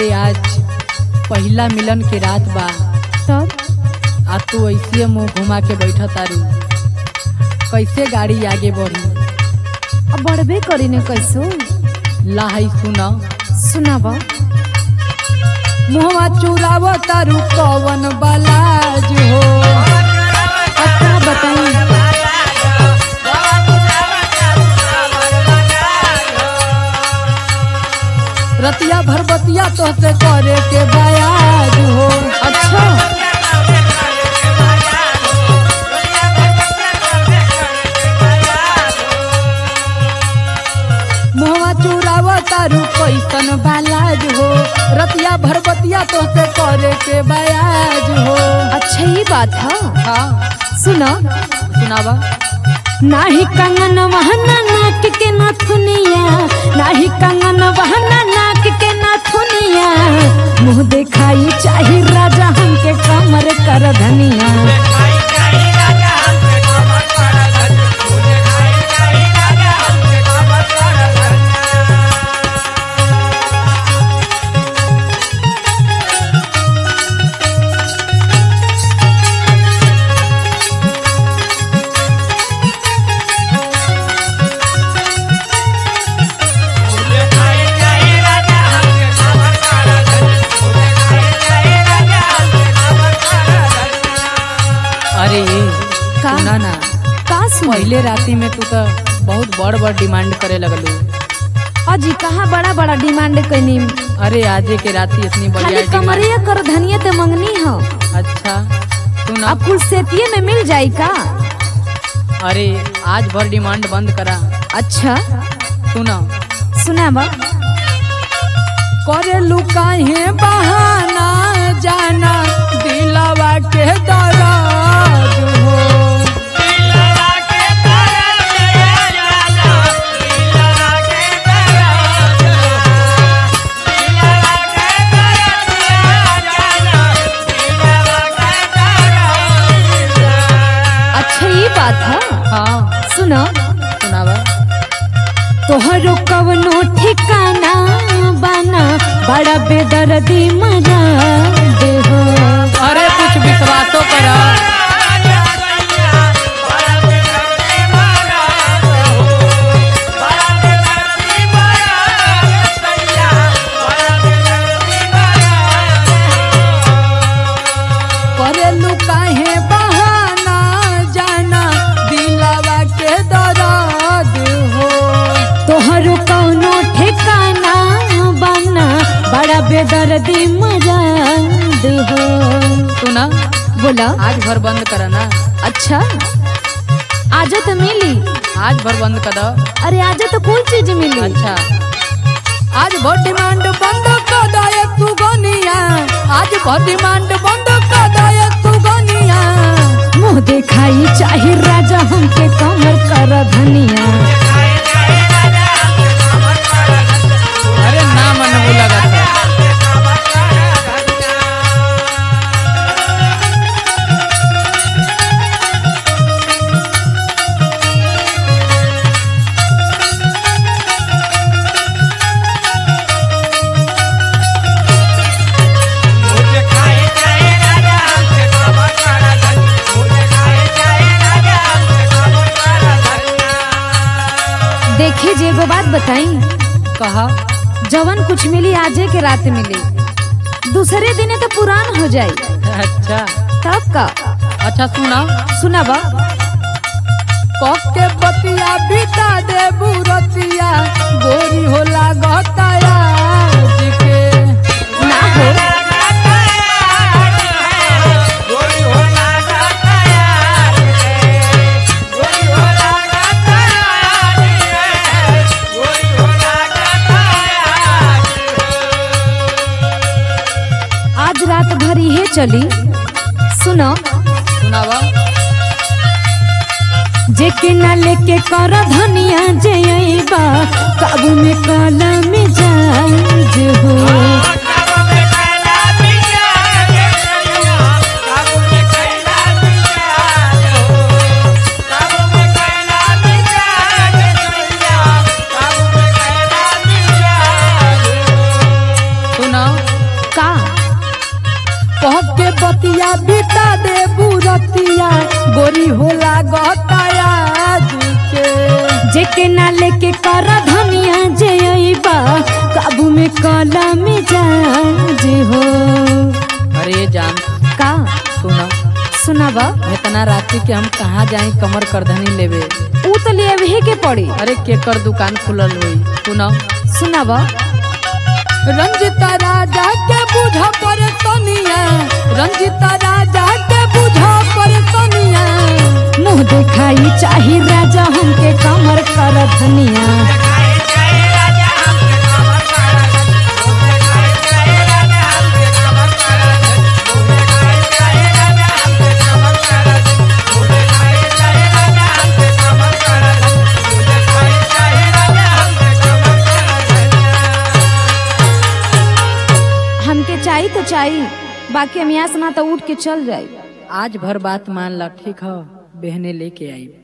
अरे आज पहिला मिलन के रात बा तब आ तू ऐसे मुंह घुमा के बैठा तारू कैसे गाड़ी आगे बढ़ी अब बढ़बे करी ने कैसो लाही सुना सुनाब मुहवा चुराव तारू कवन बलाज हो अच्छा बताई रतिया भर बतिया तोहसे करे के बयाज हो अच्छा मुहवा चुराव तारू कैसन बलाज हो रतिया भर बतिया तोहसे करे के बयाज हो अच्छा ये बात है हाँ सुना सुनावा नाही कंगन वहना नाक के नथुनिया नाही कंगन वहना नाक के नथुनिया मुंह देखाई चाही राजा हमके कमर कर धनिया अरे ये का? सुना ना का सुन पहले राती में तू तो बहुत बड़ बड़ डिमांड करे लगलू अजी कहाँ बड़ा बड़ा डिमांड कैनी अरे आजे के राती इतनी बढ़िया खाली डिमांड कमरिया कर धनिया ते मंगनी हो अच्छा सुना अब कुल सेतिये में मिल जाई का अरे आज भर डिमांड बंद करा अच्छा सुना सुनाब करे लुकाहे बहाना जाना दिलावा के दर्द हो अच्छा ये बात है हाँ सुनो सुनावा तोहरो कवनो ठिकाना बाना बड़ा बेदर्दी मरा दे हो अरे कुछ विश्वासो करा करे लुकाहे बहाना जाना दिलावा के दर्द हो तोहरो कवनो ठिकाना बाना बड़ा बेदर्दी मरा दे हो सुना बोला आज भर बंद करा ना अच्छा आजा तो मिली आज भर बंद कर दो अरे आजा तो कोई चीज मिली अच्छा आज भर डिमांड बंद कर दो एक तू गनिया आज भर डिमांड बंद कर दो एक तू गनिया मुंह देखाई चाहे राजा हमके कमर कर धनिया अरे ना मन वो लगा था देखी जी एगो बात बताई कहा जवन कुछ मिली आजे के रात मिली दूसरे दिने तो पुरान हो जाई अच्छा तब का अच्छा सुना सुना बा कक के बतिया बिता दे बुरतिया गोरी होला गताया के ना हो आज रात भर ये चली सुनो सुनावा जेके ना लेके कर धनिया जयबा काबू में काला में जाज हो सुना बतिया बिता दे बुरतिया गोरी होला गतायाज के जेके ना लेके कर धनिया जे अइबा काबू में काला मिजाज हो अरे जान का सुना सुनाबा इतना रात्रि के हम कहाँ जाए कमर करधनी लेवे ऊ तो लेवे के पड़ी अरे केकर दुकान खुलल हुई सुना सुनाबा रंजिता राजा के बुझा पर सोनिया रंजिता राजा के बुझा पर सोनिया मुंह दिखाई चाही राजा हमके कमर कर धनिया हमके चाही तो चाही बाकी हम यहाँ से ना तो उठ के चल जाई आज भर बात मान ला ठीक है बहने लेके आई